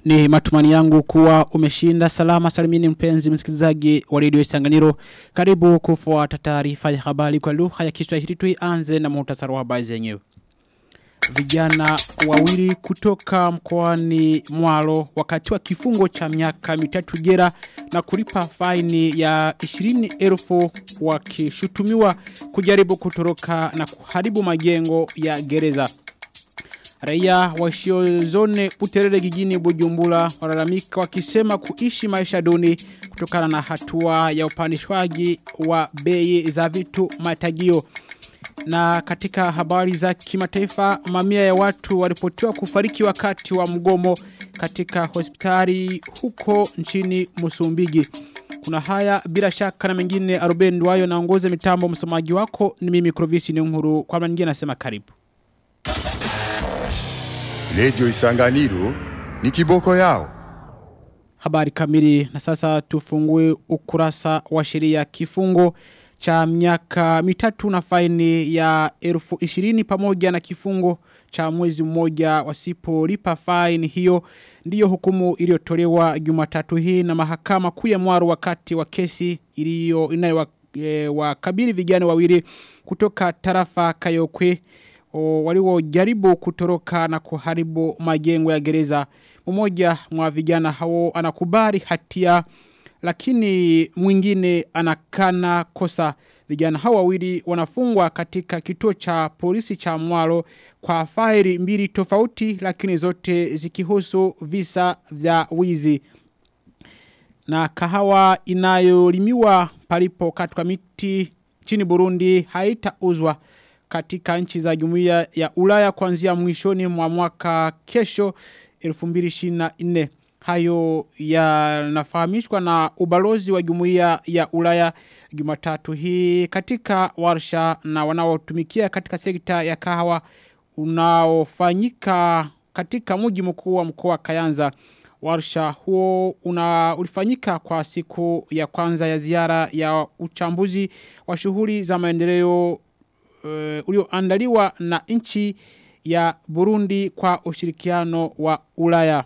Ni matumani yangu kuwa umeshinda salama salimini mpenzi msikilizaji wa redio Isanganiro. Karibu kufuata taarifa ya habari kwa lugha ya Kiswahili tuianze na muhtasari wa habari zenyewe. Vijana wawili kutoka mkoani Mwalo wakati wa kifungo cha miaka mitatu jera na kulipa faini ya 20,000 wakishutumiwa kujaribu kutoroka na kuharibu majengo ya gereza. Raia waishio zone Buterere gijini Bujumbura walalamika wakisema kuishi maisha duni kutokana na hatua ya upandishwaji wa bei za vitu matagio. Na katika habari za kimataifa mamia ya watu walipotiwa kufariki wakati wa mgomo katika hospitali huko nchini Musumbiji. Kuna haya bila shaka na mengine Aruben Duayo naongoze mitambo msomaji wako ni mimi Krovisi ni nkuru kwa mengine nasema karibu. Lejo Isanganiro ni kiboko yao. Habari kamili na sasa tufungue ukurasa wa sheria kifungo cha miaka mitatu na faini ya elfu ishirini pamoja na kifungo cha mwezi mmoja wasipolipa faini hiyo ndiyo hukumu iliyotolewa Jumatatu hii na mahakama kuu ya Mwaro wakati wa kesi iliyo inayo e, wakabili vijana wawili kutoka tarafa Kayokwe waliojaribu kutoroka na kuharibu majengo ya gereza. Mmoja mwa vijana hao anakubali hatia lakini mwingine anakana kosa. Vijana hao wawili wanafungwa katika kituo cha polisi cha Mwalo kwa faili mbili tofauti lakini zote zikihusu visa vya wizi. Na kahawa inayolimiwa palipo katika miti chini Burundi haitauzwa katika nchi za jumuiya ya Ulaya kuanzia mwishoni mwa mwaka kesho 2024 hayo yanafahamishwa na ubalozi wa jumuiya ya Ulaya Jumatatu hii katika warsha na wanaotumikia katika sekta ya kahawa unaofanyika katika mji mkuu wa mkoa Kayanza warsha huo una ulifanyika kwa siku ya kwanza ya ziara ya uchambuzi wa shughuli za maendeleo uh, ulioandaliwa na nchi ya Burundi kwa ushirikiano wa Ulaya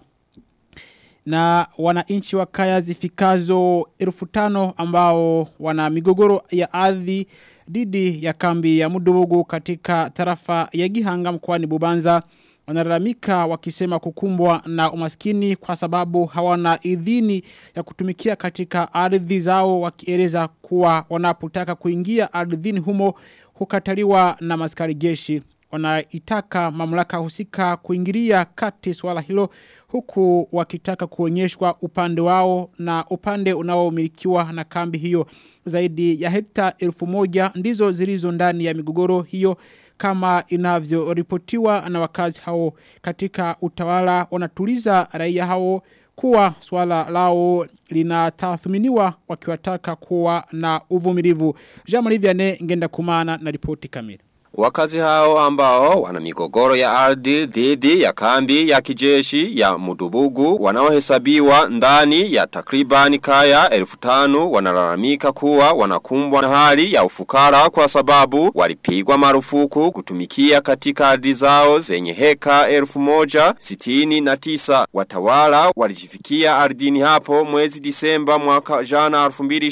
na wananchi wa kaya zifikazo elfu tano ambao wana migogoro ya ardhi dhidi ya kambi ya Mudubugu katika tarafa ya Gihanga mkoani Bubanza wanalalamika wakisema kukumbwa na umaskini kwa sababu hawana idhini ya kutumikia katika ardhi zao wakieleza kuwa wanapotaka kuingia ardhini humo hukataliwa na maskari jeshi wanaitaka mamlaka husika kuingilia kati swala hilo huku wakitaka kuonyeshwa upande wao na upande unaomilikiwa na kambi hiyo zaidi ya hekta elfu moja ndizo zilizo ndani ya migogoro hiyo kama inavyoripotiwa na wakazi hao katika utawala wanatuliza raia hao kuwa swala lao linatathminiwa wakiwataka kuwa na uvumilivu. Jean-Marie Vianney ngenda kumana na ripoti kamili. Wakazi hao ambao wana migogoro ya ardhi dhidi ya kambi ya kijeshi ya Mudubugu wanaohesabiwa ndani ya takribani kaya elfu tanu wanalalamika kuwa wanakumbwa na hali ya ufukara kwa sababu walipigwa marufuku kutumikia katika ardhi zao zenye heka elfu moja sitini na tisa. Watawala walijifikia ardhini hapo mwezi disemba mwaka jana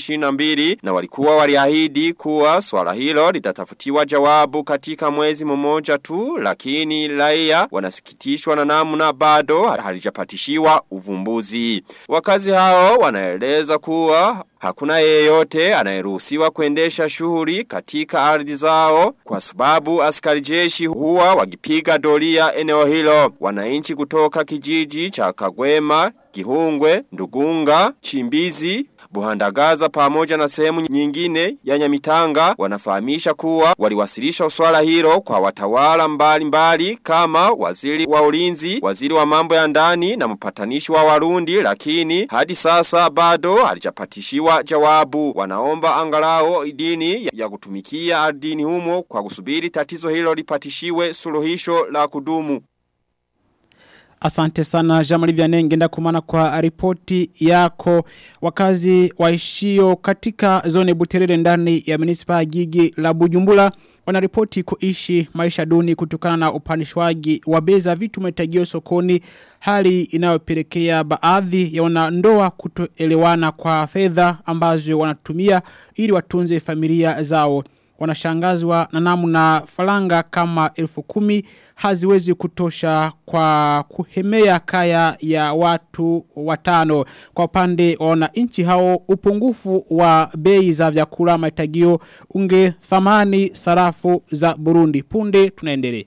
2022 na walikuwa waliahidi kuwa swala hilo litatafutiwa jawabu katika mwezi mmoja tu lakini raia wanasikitishwa na namna bado halijapatishiwa uvumbuzi. Wakazi hao wanaeleza kuwa Hakuna yeyote anayeruhusiwa kuendesha shughuli katika ardhi zao kwa sababu askari jeshi huwa wakipiga doria eneo hilo. Wananchi kutoka kijiji cha Kagwema, Gihungwe, Ndugunga, Chimbizi, Buhandagaza pamoja na sehemu nyingine ya Nyamitanga wanafahamisha kuwa waliwasilisha swala hilo kwa watawala mbali mbali kama waziri wa ulinzi, waziri wa mambo ya ndani na mpatanishi wa Warundi lakini hadi sasa bado halijapatishiwa jawabu. Wanaomba angalao idini ya kutumikia ardhini humo kwa kusubiri tatizo hilo lipatishiwe suluhisho la kudumu. Asante sana Jamali Vianney ngenda kumana kwa ripoti yako wakazi waishio katika zone Buterere ndani ya munisipa jiji la Bujumbura wanaripoti kuishi maisha duni kutokana na upandishwaji wa bei za vitu mahitajio sokoni hali inayopelekea baadhi ya wanandoa kutoelewana kwa fedha ambazo wanatumia ili watunze familia zao wanashangazwa na namna falanga kama elfu kumi haziwezi kutosha kwa kuhemea kaya ya watu watano. Kwa upande wa wananchi hao upungufu wa bei za vyakula mahitagio unge thamani sarafu za Burundi. Punde tunaendelea.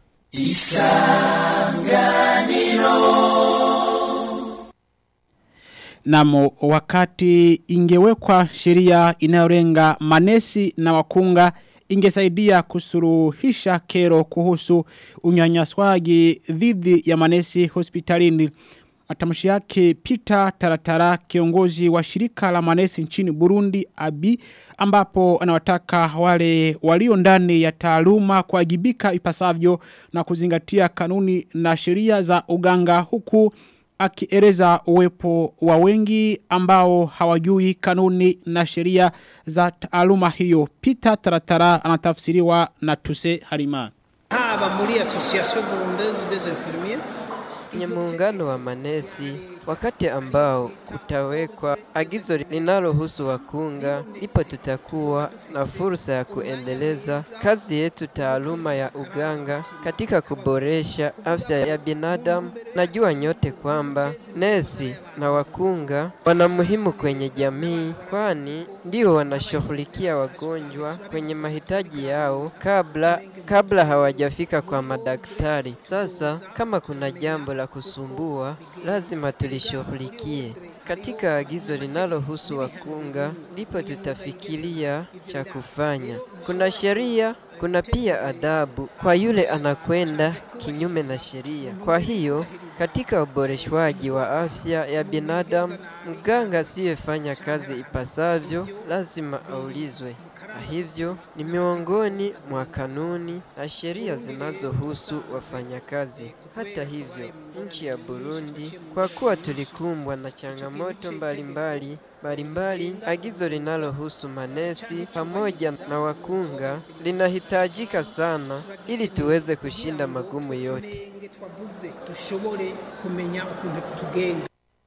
Namo wakati ingewekwa sheria inayolenga manesi na wakunga ingesaidia kusuruhisha kero kuhusu unyanyaswaji dhidi ya manesi hospitalini. Matamshi yake Peter Taratara kiongozi wa shirika la manesi nchini Burundi Abi ambapo anawataka wale walio ndani ya taaluma kuwajibika ipasavyo na kuzingatia kanuni na sheria za uganga huku akieleza uwepo wa wengi ambao hawajui kanuni na sheria za taaluma hiyo. Peter Taratara anatafsiriwa na Tuse Harima. haba muri association burundaise des infirmiers kwenye muungano wa manesi wakati ambao kutawekwa agizo linalohusu wakunga, ndipo tutakuwa na fursa ya kuendeleza kazi yetu taaluma ya uganga katika kuboresha afya ya binadamu. Najua nyote kwamba nesi na wakunga wana muhimu kwenye jamii, kwani ndio wanashughulikia wagonjwa kwenye mahitaji yao kabla kabla hawajafika kwa madaktari. Sasa kama kuna jambo la kusumbua, lazima tulishughulikie. Katika agizo linalohusu wakunga, ndipo tutafikiria cha kufanya. Kuna sheria, kuna pia adhabu kwa yule anakwenda kinyume na sheria. Kwa hiyo katika uboreshwaji wa afya ya binadamu, mganga asiyefanya kazi ipasavyo lazima aulizwe na hivyo ni miongoni mwa kanuni na sheria zinazohusu wafanyakazi. Hata hivyo, nchi ya Burundi, kwa kuwa tulikumbwa na changamoto mbalimbali mbalimbali, agizo linalohusu manesi pamoja na wakunga linahitajika sana ili tuweze kushinda magumu yote. twavuze dushobore kumenya ukuntu tugenga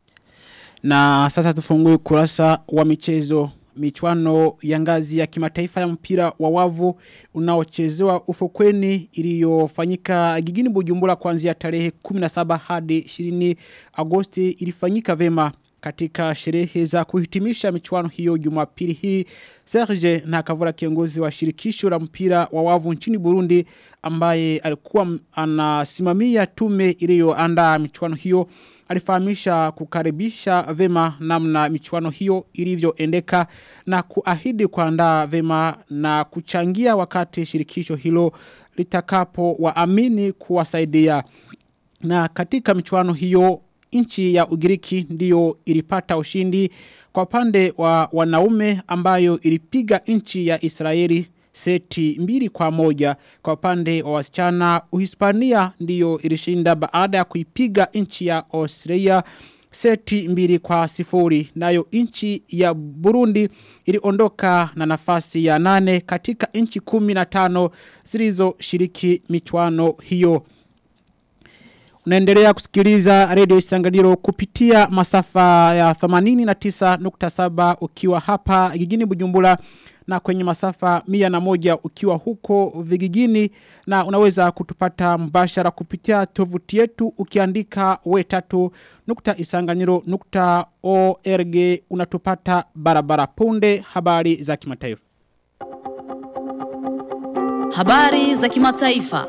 Na sasa tufungue kurasa wa michezo michuano ya ngazi ya kimataifa ya mpira wa wavu unaochezewa ufukweni iliyofanyika gigini Bujumbura kuanzia tarehe 17 hadi 20 Agosti ilifanyika vema katika sherehe za kuhitimisha michuano hiyo Jumapili hii Serge Nakavura kiongozi wa shirikisho la mpira wa wavu nchini Burundi ambaye alikuwa anasimamia tume iliyoandaa michuano hiyo alifahamisha kukaribisha vema namna michuano hiyo ilivyoendeka na kuahidi kuandaa vema na kuchangia wakati shirikisho hilo litakapo waamini kuwasaidia. Na katika michuano hiyo nchi ya Ugiriki ndiyo ilipata ushindi kwa pande wa wanaume ambayo ilipiga nchi ya Israeli seti mbili kwa moja kwa pande wa wasichana Uhispania ndiyo ilishinda baada ya kuipiga nchi ya Australia seti mbili kwa sifuri nayo nchi ya Burundi iliondoka na nafasi ya nane katika nchi kumi na tano zilizoshiriki michuano hiyo Unaendelea kusikiliza Radio Isanganiro kupitia masafa ya 89.7 ukiwa hapa gigini Bujumbura na kwenye masafa mia na moja ukiwa huko vigigini na unaweza kutupata mbashara kupitia tovuti yetu ukiandika we tatu nukta isanganiro nukta org unatupata barabara punde habari za kimataifa. Habari za kimataifa.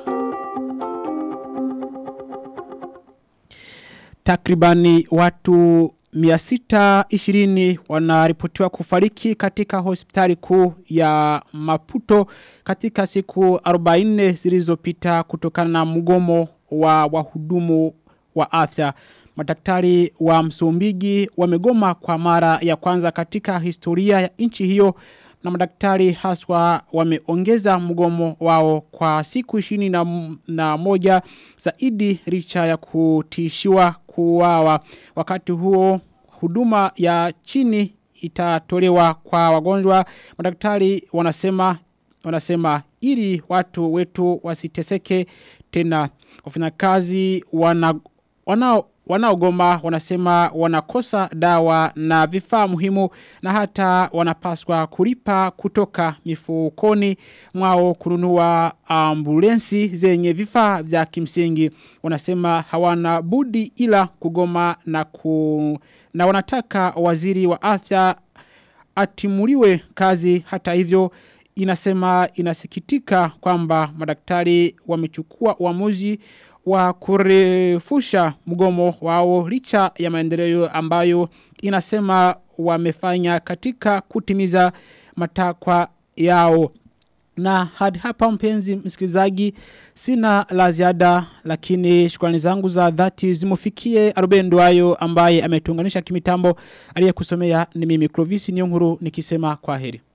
Takribani watu 620 wanaripotiwa kufariki katika hospitali kuu ya Maputo katika siku 40 zilizopita kutokana na mgomo wa wahudumu wa afya. Madaktari wa Msumbiji wamegoma kwa mara ya kwanza katika historia ya nchi hiyo na madaktari haswa wameongeza mgomo wao kwa siku ishini na, na moja zaidi richa ya kutishiwa kuwawa. Wakati huo huduma ya chini itatolewa kwa wagonjwa. Madaktari wanasema wanasema ili watu wetu wasiteseke tena wafanyakazi wana wanao wanaogoma wanasema wanakosa dawa na vifaa muhimu na hata wanapaswa kulipa kutoka mifukoni mwao kununua ambulensi zenye vifaa vya kimsingi wanasema hawana budi ila kugoma na ku na wanataka waziri wa afya atimuliwe kazi hata hivyo inasema inasikitika kwamba madaktari wamechukua uamuzi wa kurefusha mgomo wao licha ya maendeleo ambayo inasema wamefanya katika kutimiza matakwa yao. Na hadi hapa mpenzi msikilizaji sina la ziada lakini shukrani zangu za dhati zimufikie Arubendo ayo ambaye ametuunganisha kimitambo aliyekusomea ni mimi Clovis Nyonguru nikisema kwa heri.